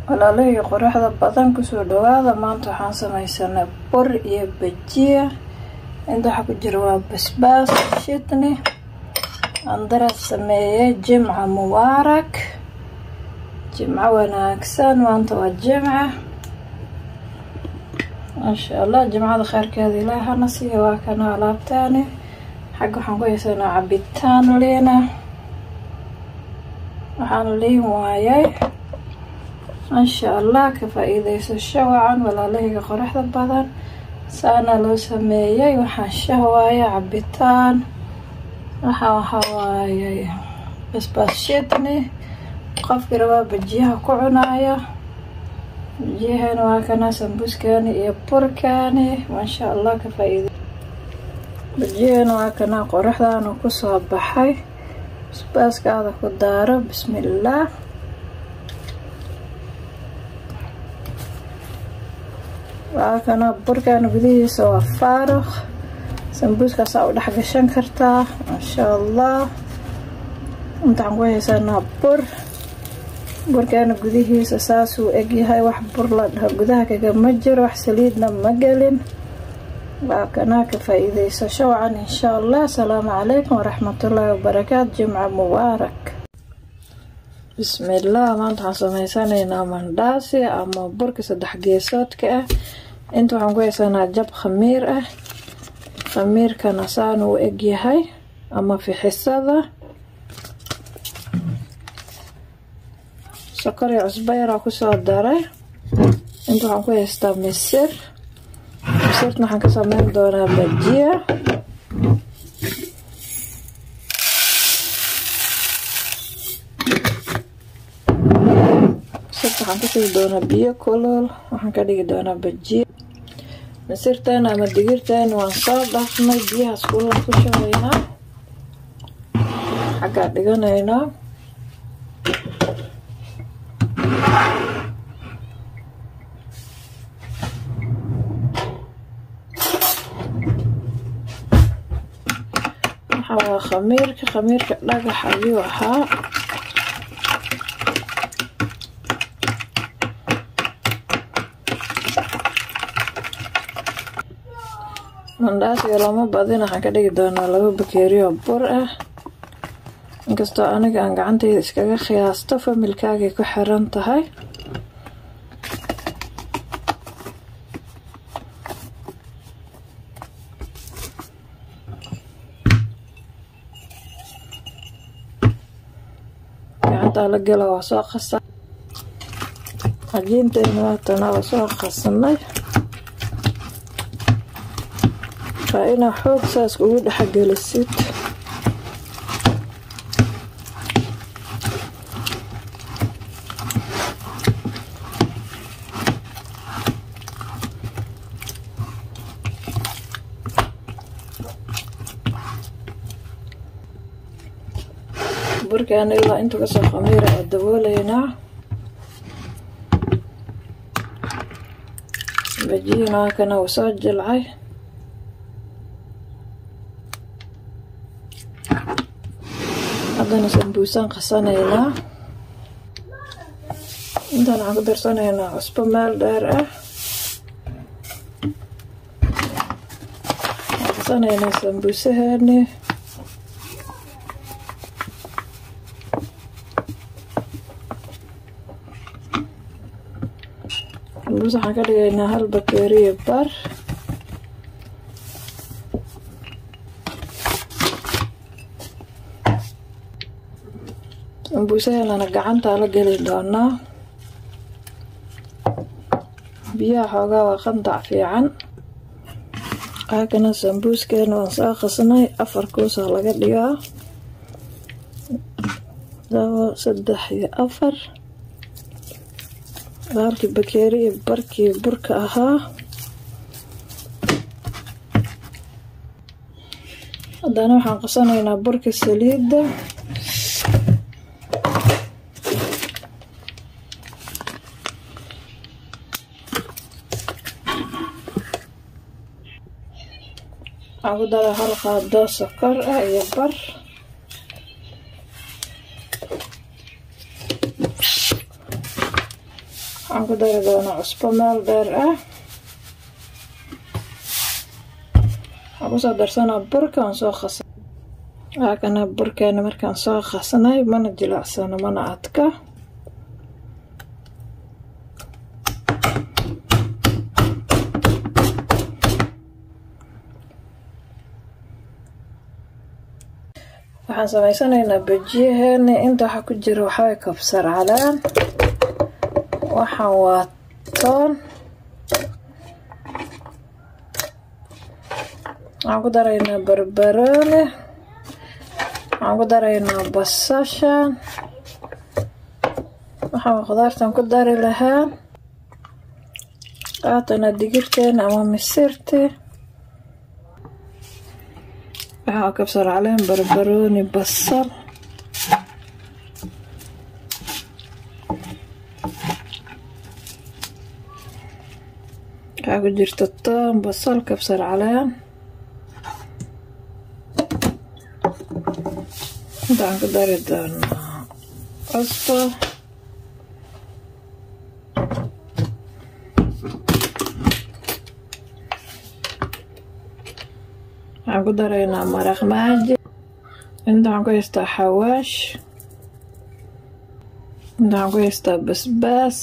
walaalahii qoraxda badan kusoo dhawaada maanta waxaan sameysanay bur iyo bajiya inta waxaa ku jira waa basbaas shidni andaras sameeyey jimca mubaarak jimco wanaagsan maanta waa jimca maasha allah jimcada kheyrkeeda ilaahi hana siiya waa kana alaabtaani xagga waxaan ku haysanaa cabitaan liina waxaan liin waayay maasha allah ka faa-iideysasho wacan walaalahayga qoraxda badan saana loo sameeyey waxaan shahwaaya cabitaan waxaa waxaa waayay basbaas shidni qofkii rabaa bajiyaha ku cunaaya bajiyahana waa kana sambuskani iyo burkani maasha allah ka faa-iide bajiyahana waa kana qoraxdaana kusoo baxay basbaaskaada ku daaro bismillaah waa kana burkana gudihiisa waa faaruq sambuuskaasaa u dhex gashan kartaa maasha allah intaan ku haysanaa bur burkana gudihiisa saasuu egyahay wax bur la dhaho gudaha kagama jiro wax saliidna ma gelin waa kanaa ka faa-iideysasho wacan insha allah asalaamu calaykum waraxmatullaahi wabarakaatu jimca mubaarak bismillaah maanta waxaan sameysanaynaa mandhaasi ama burka saddex geesoodka ah inta waxaan ku haysanaa jab khamiir ah khamiirkana saan uu egyahay ama fixisada sokor iyo cusbo yaraa kusoo daray inta waxaan ku haystaa misir misirta waxaan ka sameyn doonaa bajiya misirta waxaan kushugi doonaa biyo kulol waxaan ka dhigi doonaa bajiya misirteena ama digirteena waan soo dhafnay biyahaas kulan ku shubaynaa xaggaa dhiganaynaa waxaa waa khamiirka khamiirka dhagax ayuu ahaa mandhaasiga lama badin waxaan ka dhigi doonaa laba bakeeriyo bur ah inkastoo aniga aan gacantayda iskaga khiyaasto familkaagay ku xiran tahay gacantaa la gela waa soo qasa cajiinteena waatana waa soo qasanay waa inaa xoog saas ugu dhexgelisid burkaana ilaa inta kasoo khamiira oo dabooleynaa bajiyana waa kana uu soo jilcay haddana sambuusaan qasanaynaa intaan waxaan ku darsanaynaa cusbo meel dheer ah waxaan qasanaynaa sambuusaheeni sambuus waxaan ka dhigaynaa hal bakeeriyo bar sambuusaheelana gacantaa la geli doonaa biyaha xoogaa waa qandac fiican waakana sambuuskeena waan soo qasnay afar kuusaa laga dhigaa labo saddex iyo afar halkii bakeeri iyo barkii burka ahaa haddana waxaan qasanaynaa burka saliidda waxaan ku daraa hal qaado sokor ah iyo bar waxaan ku dari doonaa cusbo meel dheer ah waxaan kusoo darsanaa burkaan soo qasay waa kana burkeena markaan soo qasnay mana jilacsano mana adka waxaan sameysanaynaa bajiyaheena inta waxaa ku jira waxaa kabsar calaan waxaan waa toon waxaan ku daraynaa barbaroone waxaan ku daraynaa basashan waxaan khudaartan ku dari lahaa qaatana digirteena ama misirti waxaa kabsar caleen barbarooni basal waxaa ku jirta toon basal kabsar caleen intaan ku dari doonaa cusbo waxaan ku daraynaa maraq maaji inta waxaan ku haystaa xawaash inta waxaan ku haystaa basbaas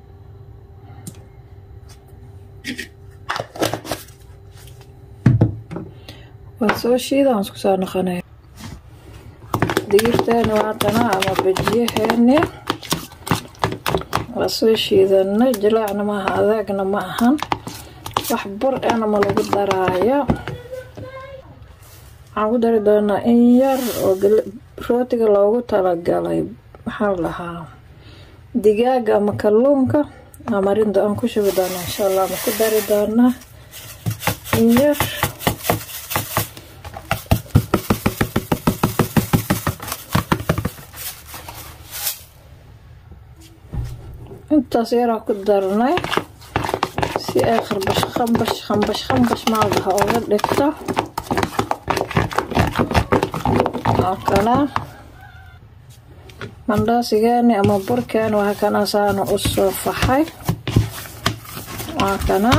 waa soo shiida aan isku soo noqonay digirteena waatana ama bajiyaheeni waa soo shiidanay jilaacna maaha adaagna ma ahan wax bur ana ma lagu daraayo waxaan ku dari doonaa in yar oo rootiga loogu talagalay maxaa la dhahaa digaaga ama kalluunka amarinda aan ku shubi doonaa insha allah ma ku dari doonaa in yar intaas yaraa ku darnay si ay kharbash khambash khambash khambash maaldaha oga dhigto waa kana mandhaasigeeni ama burkeeni waa kana saana u soo faxay waa kana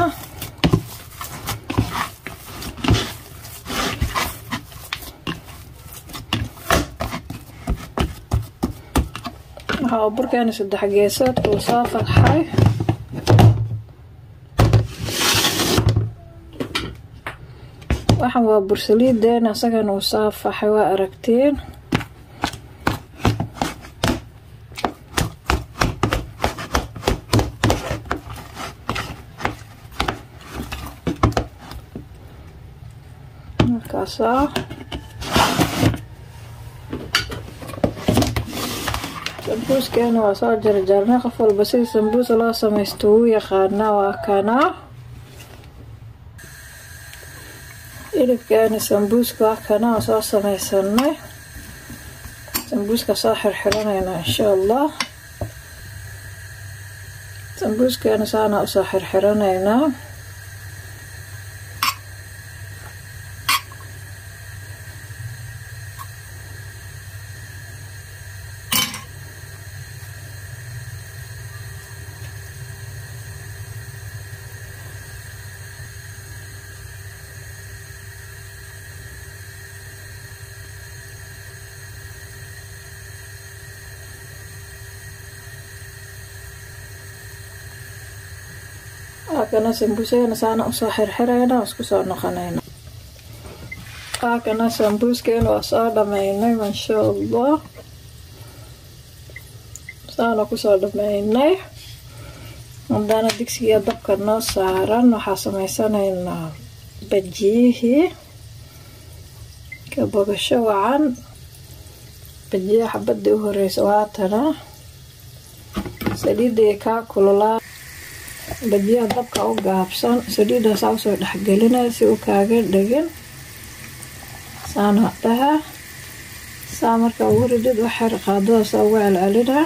waxaa burkeeni saddex geesood uu soo faxay waxan waa bursaliideena isagana uu soo faxay waa aragtiin markaasaa sambuuskeena waa soo jarjarnay qof walba sida sambuus loo samaysto wuu yaqaanaa waa kanaa hilibkeeni sambuuska waa kana waa soo samaysanay sambuuska soo xirxiranayna insha allah sambuuskeena saana usoo xirxiranaynaa waakana sambuuseena saana usoo xirxirayna waa isku soo noqonayna waakana sambuuskeena waa soo dhameynay maasha allah saana kusoo dhameynay hadana digsiga dabka noo saaran waxaa sameysanaynaa bajiyihii ka bogasho wacan bajiyaha xabadii u horeysa waatana saliidii kaa kululaa bajiyaha dabka u gaabsan saliidaasaa usoo dhexgelinaya si uu kaaga dhegin saana dhaha saa marka ugu ridid waxyar qaadadaasa ugu celcelina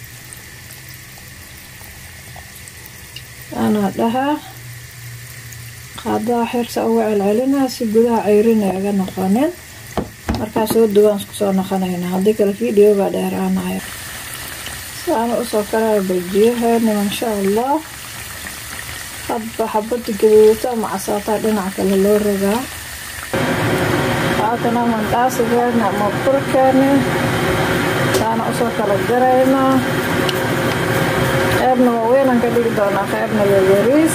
saana dhaha qaadada waxyar saa ugu celcelina si gudaha ceyrin aga noqonin markaa soo duwaan isku soo noqonayna haddii kale videoga dheeraanaya saana usoo karaya bajiyaheena insha allah hadba xabada gaduudata ama casaataa dhinaca kale loo ragaa haatana mandhaasigeena ama burkeeni saana usoo kala garaynaa qeybna waaweynaan ka dhigi doonaa qeybna yaryariis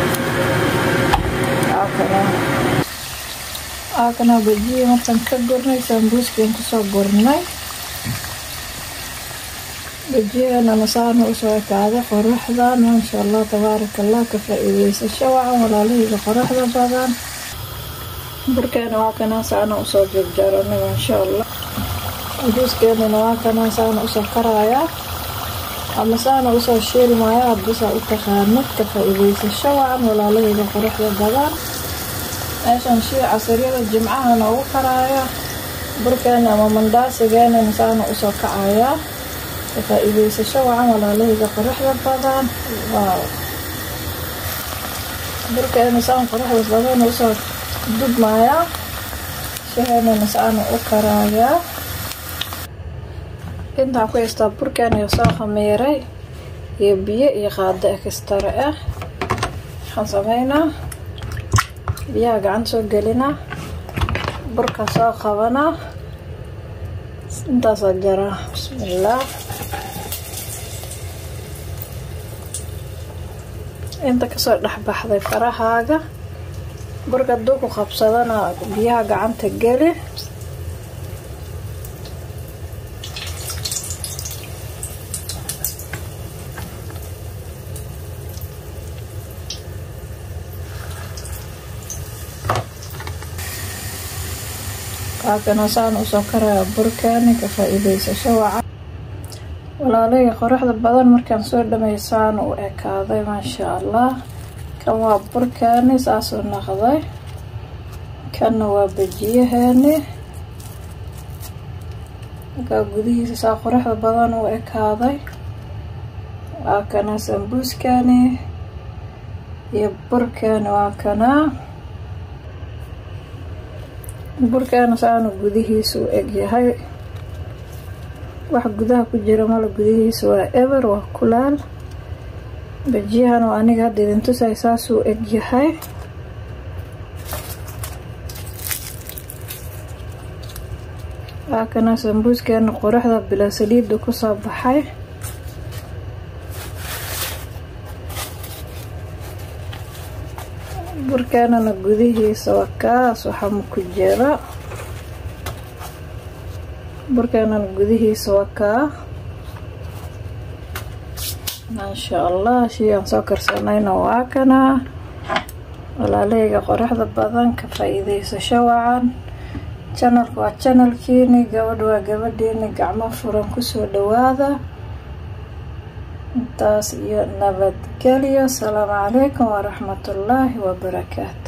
aakana bajiya markaan ka gurnay saambuuskiin kusoo gurnay bajiyeenana saana usoo ekaaday qoraxdan maasha allah tabaaraka allah ka faa-iideysasho wacan walaalahayga qoraxda badan burkeena waa kanaa saana usoo jarjaranay maasha allah sambuuskeenana waa kanaa saana usoo karaaya ama saana usoo shiilmaya hadbasaa u taqaanad ka faa-iideysasho wacan walaalahayga qoraxda badan meeshan shii casariyada jimcaha noogu karaaya burkeena ama mandhaasigeenana saana usoo kacaya ka faa-iideysasho wacan walaalahayga qoraxda badan waaw burkeena saan qoraxda badan usoo dubmaya shaheenana saana u karaaya intaan ku haystaa burkeena soo khamiiray iyo biyo iyo qaado ekstare ah waxaan sameynaa biyaha gacanta soo gelinaa burka soo qabanaa intaasoo jaraa bismillaah inta kasoo dhexbaxday farahaaga burka hadduu ku qabsadana biyaha gacanta geli waakana saan usoo karaya burkeeni ka faa-iideysasho wacan walaalahayga qoraxda badan markaan soo dhamay saana u ekaaday maasha allah kan waa burkeeni saasuu naqday kanna waa bajiyaheeni markaa gudihiisa saa qoraxda badan u ekaaday waa kana sambuuskani iyo burkeeni waa kanaa burkeena saana gudihiisa u egyahay wax gudaha ku jira mala gudihiisa waa eber waa kulaal bajiyahan oo aniga hadda idin tusay saasuu egyahay waa kana sambuuskeena qoraxda bilaa saliidda kusoo baxay burkeenana gudihiisa waa kaas waxama ku jira burkeenana gudihiisa waa kaa maasha allah shii aan soo karsanayna waa kanaa walaalahayga qoraxda badan ka faa-iideysasho wacan janalka waa janalkiini gabadh waa gabadhiini gacmo furan kusoo dhawaada intaas iyo nabadgelyo asalaamu calaykum waraxmatullaahi wabarakaatu